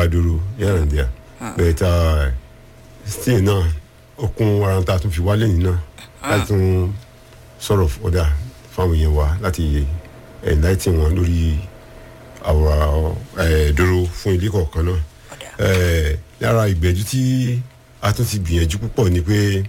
gbàdúró here and there but uh, still náà okun waranta tún fi wálé yìí náà láti tún sọ̀rọ̀ ọ̀dà fáwọn èèyàn wa láti enlighten wọn lórí àwòrán dúró fún ilé kọ̀ọ̀kan náà Eh, lára ìgbẹ́jú tí a tún ti gbìyànjú púpọ̀ ni pé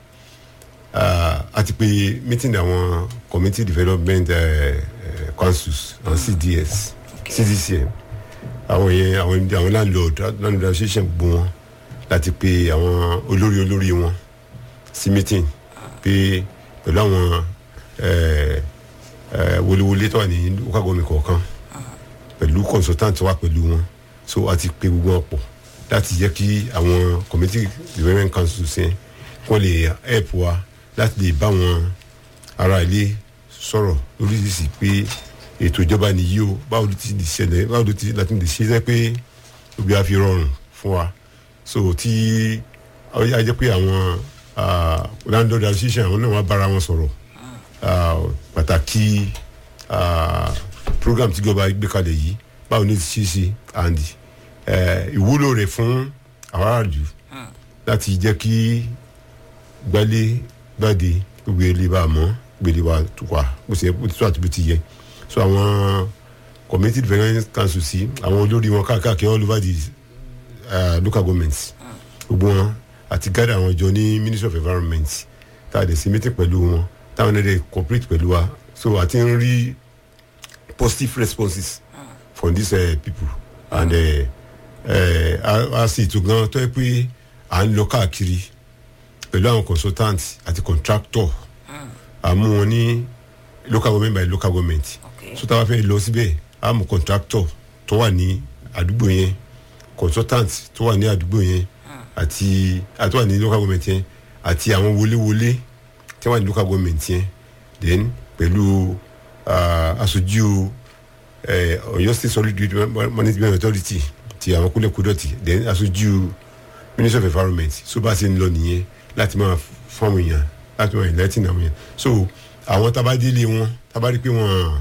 ah, a ti pe meeting àwọn community development eh, eh, councils àwọn cds cdcm àwọn yẹn àwọn àwọn landlord landlord association gbogbo wọn láti pe àwọn olórí olórí wọn sí meeting pé pẹ̀lú àwọn eh, eh, wọléwọlé tó wà ní local government kọ̀ọ̀kan pẹ̀lú consultant wa pẹ̀lú wọn so a ti pe gbogbo wọn pọ̀ láti jẹ́ kí àwọn community development council ṣe kó lè help wa láti lè bá wọn ará ilé sọ̀rọ̀ lóríṣiríṣi pé ètò ìjọba nìyí o báwo ló ti lè ṣẹlẹ̀ báwo ló ti láti lè ṣe é pé òbí á fi rọrùn fún wa so tí a jẹ́ pé àwọn ah, landlord association àwọn náà wá bára wọn sọ̀rọ̀ ah, pàtàkì ah, program tí ìjọba gbé kalẹ̀ yìí báwo ni ó ti ṣe é ṣe and eh, ìwúlò rẹ̀ fún àwọn aráàlú láti jẹ́ kí gbálé gbàdé gbogbo ilé bá a mọ́ gbèlè wa tó wà bó ṣe bó ti tó àti bó ti yẹ so àwọn community development council sí àwọn olórí wọn káàkiri all over the uh, local governments gbogbo wọn àti gather àwọn jọ ní ministry of environment tá a dẹ̀ sí meeting pẹ̀lú wọn táwọn ẹ̀dẹ̀ cooperate pẹ̀lú wa so àti ń rí positive responses from these uh, people and uh, uh, a a sì tó gan tó yẹ pé à ń lọ káàkiri pẹ̀lú àwọn consultant àti contractor àmú wọn ní local government by local government Okay. so táwa fẹ́ lọ síbẹ̀ àmú contractor tó wà ní àdúgbò yẹn consultant tó wà ní àdúgbò yẹn àti àti wà ní local government yẹn àti àwọn wọléwọlé tí wọ́n wà ní local government yẹn then pẹ̀lú ah, aṣojú eh, Ọ̀yọ́ state solid waste management authority ti àwọn kúlẹ̀kúdọ̀tì then aṣojú ministry of environment so bá a ṣe ń lọ nìyẹn láti máa fún àwọn èèyàn láti máa enlighten àwọn èèyàn so àwọn tabadélé wọn tabadé pé wọn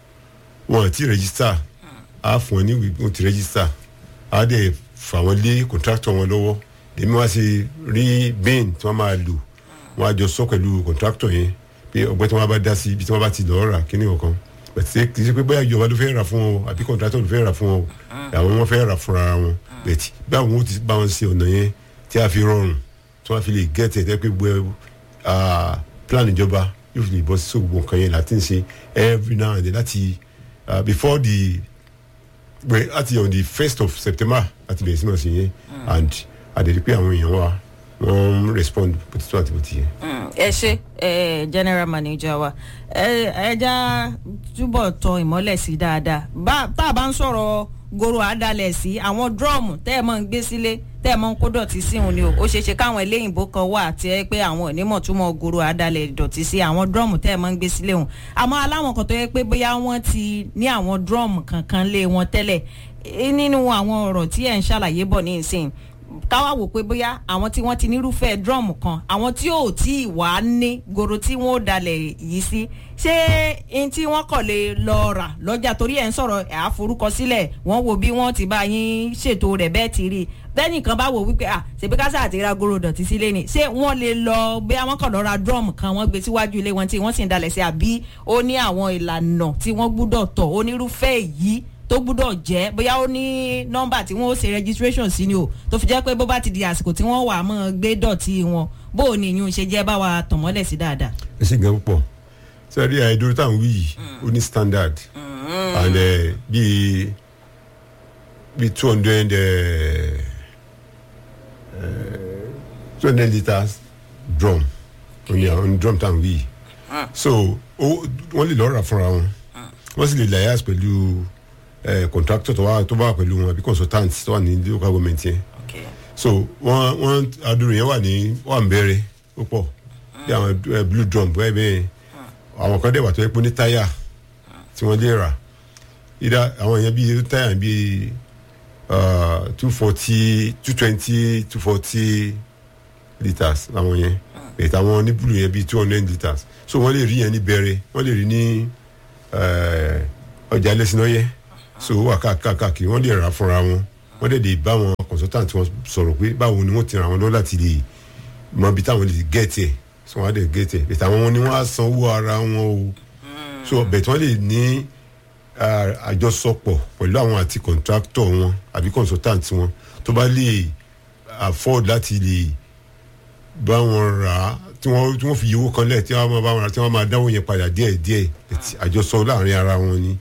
wọn ti register á fún wọn ní ìwé wọn ti register á dẹ̀ fà wọn lé contractor wọn lọ́wọ́ èmi wá ṣe rí bin tí wọ́n máa lò wọ́n á jọ sọ pẹ̀lú contractor yẹn pé ọgbẹ́ tí wọ́n bá dá sí ibi tí wọ́n bá ti lọ́ọ́ rà kíní ọ̀kan bẹ̀tẹ̀ kì í ṣe pé bóyá ìjọba ló fẹ́ rà fún wọn o àbí contractor ló fẹ́ rà fún wọn o àwọn wọn fẹ́ rà fúnra wọn bẹ̀tì báwo wọn ti bá wọn ṣe ọ̀nà yẹn tí a fi rọrùn tí wọ́n fi lè gẹ́tẹ̀ tẹ́ pé gbogbo ah, plan ìjọba yóò fi lè bọ́ sí gbogbo nǹkan yẹn láti ń ṣe every now and then láti ah, before the well, láti on the first of september láti bẹ̀rẹ̀ sí máa ṣe yẹn and àdèdè pé àwọn èèyàn wa wọ́n ń respond bó ti tó àti bó ti yẹ. Mm, ẹ ṣe ẹ general manager wa ẹ ẹja túbọ̀ tọ ìmọ́lẹ̀ sí dáadáa bá tá a bá ń sọ̀rọ̀ goro àdálẹ̀ sí àwọn drum tẹ́ ẹ mọ̀ ń gbé sílé tẹ́ ẹ mọ̀ ń kó dọ̀tí sí òun ni o ó ṣeé ṣe káwọn eléyìnbó kan wà tí ẹ pé àwọn onímọ̀ túmọ̀ goro àdálẹ̀ dọ̀tí sí àwọn drum tẹ́ ẹ mọ̀ ń gbé sílé òun àmọ́ aláwọn kan tó yẹ pé bóyá wọ́n ti ní àwọn drum kankan lé wọn tẹ́lẹ̀ eh, nínú àwọn ọ̀rọ̀ tí ẹ̀ ń ṣàlàyé bọ̀ ní ìsìn káwá wò pé bóyá àwọn tí wọ́n ti nírúfẹ́ drum kan àwọn tí ò tí ì wá ní goro tí wọ́n ó dalẹ̀ yìí sí ṣé n tí wọ́n kọ̀ lè lọ rà lọ́jà torí ẹ̀ ń sọ̀rọ̀ ẹ̀ àforúkọsílẹ̀ wọ́n wo bí wọ́n ti bá yín ṣètò rẹ̀ bẹ́ẹ̀ ti rí i bẹ́ẹ̀ni kan bá wò wípé à ṣèbí kásá àti ra goro dọ̀tí sílé ni ṣé wọ́n lè lọ bí àwọn kan lọ ra drum kan wọ́n gbé síwájú ilé wọn tí wọ́n sì ń dalẹ̀ sí àbí ó ní àwọn ìlànà tí wọ́n gbúdọ̀ tọ̀ onírúfẹ́ èyí tó gbúdọ̀ jẹ́ bóyá ó ní nọ́mbà tí wọ́n ó ṣe registration sí ni o tó fi jẹ́ pé bó bá ti di àsìkò tí wọ́n wà á mọ́ gbé dọ̀tí wọn bó o ní ìyún ṣe jẹ́ bá wa tàn mọ́lẹ̀ sí dáadáa. ẹ ṣe gan púpọ̀ sẹ́rí àìdúró táwọn wí yìí ó ní standard and eh, bíi bíi two hundred two hundred litres drum ó ní àwọn drum táwọn wí yìí so ó- wọ́n lè lọ́ọ́ rà fúnra wọn wọ́n sì lè lias pẹ̀lú eh, contractor tó wà tó bá wà pẹ̀lú wọn àbí consultant tó wà ní local government yẹn so wọn wọn adúrú yẹn wà ní wà ń bẹ̀rẹ̀ ó pọ̀ bí àwọn eh, blue drum bẹ́ẹ̀ bẹ́ẹ̀ àwọn kan dẹ̀ wà tó yẹ pé ní táyà tí wọ́n lè rà ìdá àwọn yẹn bíi táyà bíi two forty two twenty two forty litres làwọn yẹn bẹ̀ẹ̀ àwọn ní blue yẹn bíi two hundred litres so wọ́n lè rí yẹn ní bẹ̀rẹ̀ wọ́n lè rí ní eh, ọjà ẹlẹ́sìn náà yẹ so ó wà káàkiri wọ́n lè rà fúnra wọn wọ́n wọ́n dẹ̀ lè bá wọn consultant wọn sọ̀rọ̀ pé báwo ni wọ́n ti ràn wọ́n lọ́wọ́ láti lè mọ ibi táwọn lè gẹ̀ẹ́tì ẹ̀ sọ wọ́n á dẹ̀ gẹ̀ẹ́tì ẹ̀ bẹ̀tẹ̀ àwọn ni wọ́n á san owó ara wọn o so bẹ̀tẹ̀ wọ́n lè ní ah, àjọsọpọ̀ pẹ̀lú àwọn àti contractor wọn àbí consultant wọn tó bá lè afford láti lè bá wọn rà á tí wọ́n tí wọ́n fi yíwó kan lẹ̀ tí wọ́n máa bá wọn rà tí wọ́n máa dáwọ́ yẹn padà díẹ̀ díẹ̀ bẹ̀tẹ̀ àjọsọ láàrin ara wọn ni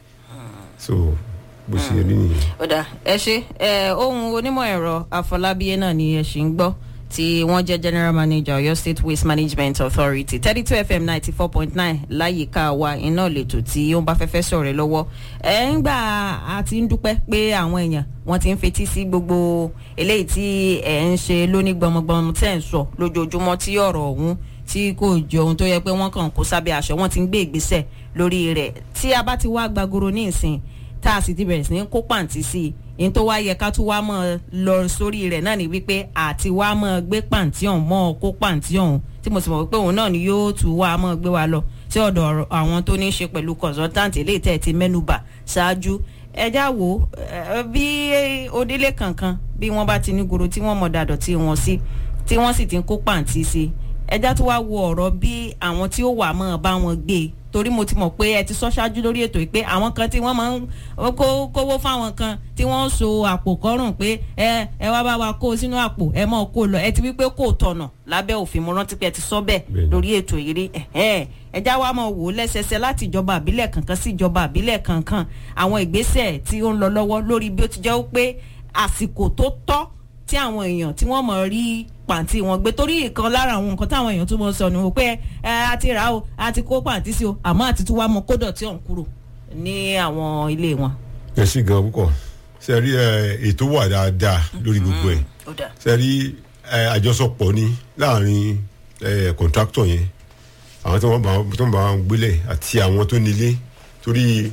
so bó ṣe rí nìyẹn. ọ̀dà ẹ ṣe ẹ ohun onímọ̀ ẹ̀rọ àfọlábíyé náà ni ẹ ṣì ń gbọ́ tí wọ́n jẹ́ general manager Ọ̀yọ́ state waste management authority thirty two fm ninety four point nine láyìíká wa iná lètò tí ó ń bá fẹ́fẹ́ sọ̀rọ̀ lọ́wọ́ ẹ ń gbà á ti ń dúpẹ́ pé àwọn èèyàn wọ́n ti ń fetí sí gbogbo eléyìí tí ẹ̀ ń ṣe lóní gbọmọgbọmọ tẹ̀ ń sọ lójoojúmọ́ tí ọ̀rọ̀ ọ̀hún tí kò jọ ohun tó yẹ pé wọ́n kàn kó sábẹ́ aṣọ wọ́n ti ń gbé ìgbésẹ̀ lórí rẹ̀ tí a bá ti wá gbàgoro ní ìsìn tá a sì ti bẹ̀rẹ̀ sí ní kó pàǹtí sí i ní tó wá yẹ ká tún wá mọ́ ọ lọ sórí rẹ̀ náà ni wípé àti wá mọ́ ọ gbé pàǹtí ọ̀hún mọ́ ọ kó pàǹtí ọ̀hún tí mo sì mọ̀ pé òun náà ni yóò tún wá mọ́ ọ gbé wa lọ sí ọ̀dọ̀ ọ̀rọ̀ àwọn tó ní í ṣe pẹ̀lú consultant eléyìí tẹ̀ ti mẹ́nubà ṣáájú ẹjá wo ẹ, bí onílé kankan bí wọ́n bá ti ní goro tí wọ́n mọ̀ dàdọ̀ tí wọ́n sí tí wọ́n sì ti ń kó pàǹtí sí ẹjá tó wá wo ọ̀rọ̀ bí àwọn tí ó wà mọ́ ọ bá wọn gbé e torí mo ti mọ̀ pé ẹ ti sọ ṣáájú lórí ètò yìí pé àwọn kan tí wọ́n máa ń kó kówó fáwọn kan tí wọ́n ń so àpò kọ́rùn pé ẹ ẹ wá bá wa kó o sínú àpò ẹ mọ̀ kó o lọ ẹ ti wí pé kò tọ̀nà lábẹ́ òfin mo rántí pé ẹ ti sọ bẹ́ẹ̀ Bẹ́ẹ̀ni. lórí ètò yìí rí ẹ̀hẹ́n. ẹ já wa mọ̀ wò ó lẹ́sẹsẹ láti ìjọba àbílẹ̀ kankan sí ìjọba àbílẹ̀ kankan àwọn ìgbésẹ̀ tí ó ń lọ lọ́wọ́ lórí bí ó ti jẹ́ pé àsìkò tó tọ́ tí àwọn èèyàn tí wọ́n mọ̀ rí pàǹtí wọn gbé torí ìkan lára àwọn nǹkan táwọn èèyàn tó mọ̀ sọ ni wò pé ẹ a ti rà á o a ti kó pàǹtí sí o àmọ́ àti tún wá mọ kó dọ̀tí ọ̀hún kúrò ní àwọn ilé wọn. ẹ ṣe gan púpọ̀ ṣe rí ẹ, ètò wà dáadáa lórí gbogbo ẹ̀ ó dà ṣe rí ẹ, àjọsọpọ̀ ni láàrin ẹ, kọ̀ǹtráktọ̀ yẹn àwọn tí wọ́n bá tó ń bá wọn gbélé àti àwọn tó nílé torí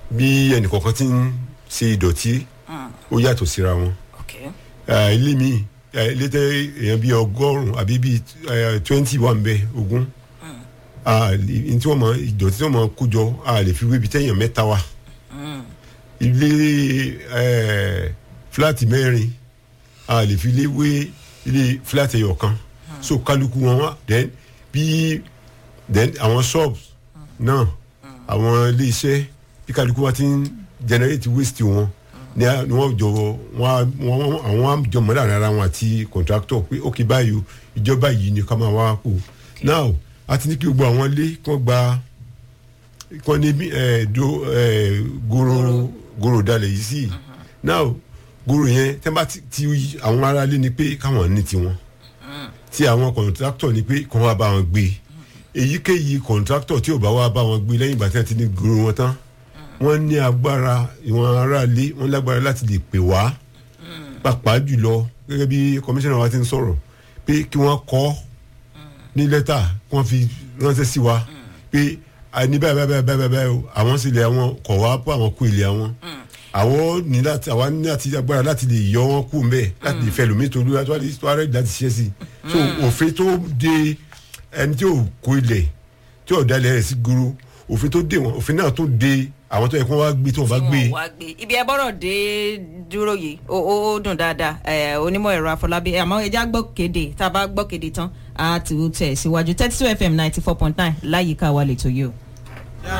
bí ẹnìkọ̀ọ̀kan ti ń ṣe ìdọ̀tí ó yàtọ̀ síra wọn ok ẹ, ilé mi ẹ, ilé tẹ èèyàn bíi ọgọ́rùn-ún àbí bíi twenty wà ń bẹ ogún a lè- ní tí wọ́n mọ ìdọ̀tí tí wọ́n mọ kó jọ a lè fi wébi tẹ́yàn mẹ́ta wà ilé ẹ, fúláàtì mẹ́rin a lè fi lé wé ilé fúláàtì ẹyọ kan so kálukú wọn wá then bí then àwọn shops náà àwọn ilé iṣẹ́ bí kálukú wa ti ń generate waste wọn ni a- ni wọ́n jọ wọ́n á- wọ́n àwọn á jọ mọ́ láàrin ara wọn àti contractor pé ok báyìí o ìjọba yìí ni ká máa wá kó now a ti ní kí gbogbo àwọn ilé kí wọ́n gba kí wọ́n ní bí, eh, do eh, goro goro dalẹ̀ yìí sí now goro yẹn tẹ́ bá ti ti àwọn ará ilé ni pé káwọn ní tiwọn tí àwọn kọ̀ǹtráktọ̀ ni pé kí wọ́n wá bá wọn gbé èyíkéyìí kọ̀ǹtráktọ̀ tí ò bá wá bá wọn gbé lẹ́yìn ìgbà tí wọ́n ti ní goro wọn tán wọ́n ní agbára ìwọ̀n aráalé wọ́n lágbára láti lè pè wá pàápàá jùlọ gẹ́gẹ́ bí kọmíṣánná wa ti ń sọ̀rọ̀ pé kí wọ́n kọ́ ní lẹ́tà kí wọ́n fi ránṣẹ́ sí wa pé àní báyìí báyìí báyìí báyìí báyìí o àwọn sì lè àwọn kọ̀ wá pé àwọn kú ilé àwọn àwọn ní láti àwa ní láti agbára láti lè yọ wọn kú mbẹ láti lè fẹ́ lómi tó lóra tó wà ní tó wà rẹ̀ láti ṣiṣẹ́ sí i so òfin tó de ẹni tí ò kó ilẹ̀ tí ò dalẹ̀ rẹ̀ sí goro òfin tó de wọn òfin náà tó de àwọn tó yẹ kó wá gbé tó wọn bá gbé tí wọn wá gbé ibi ẹ bọ́rọ̀ dé dúró yìí ó ó ó dùn dáadáa ẹ onímọ̀ ẹ̀rọ àfọlábí àmọ́ ẹja gbọ́ kéde tá a bá gbọ́ kéde tán a ti tẹ̀ síwájú thirty two fm ninety four point nine láyìíká wa lè tó yìí o.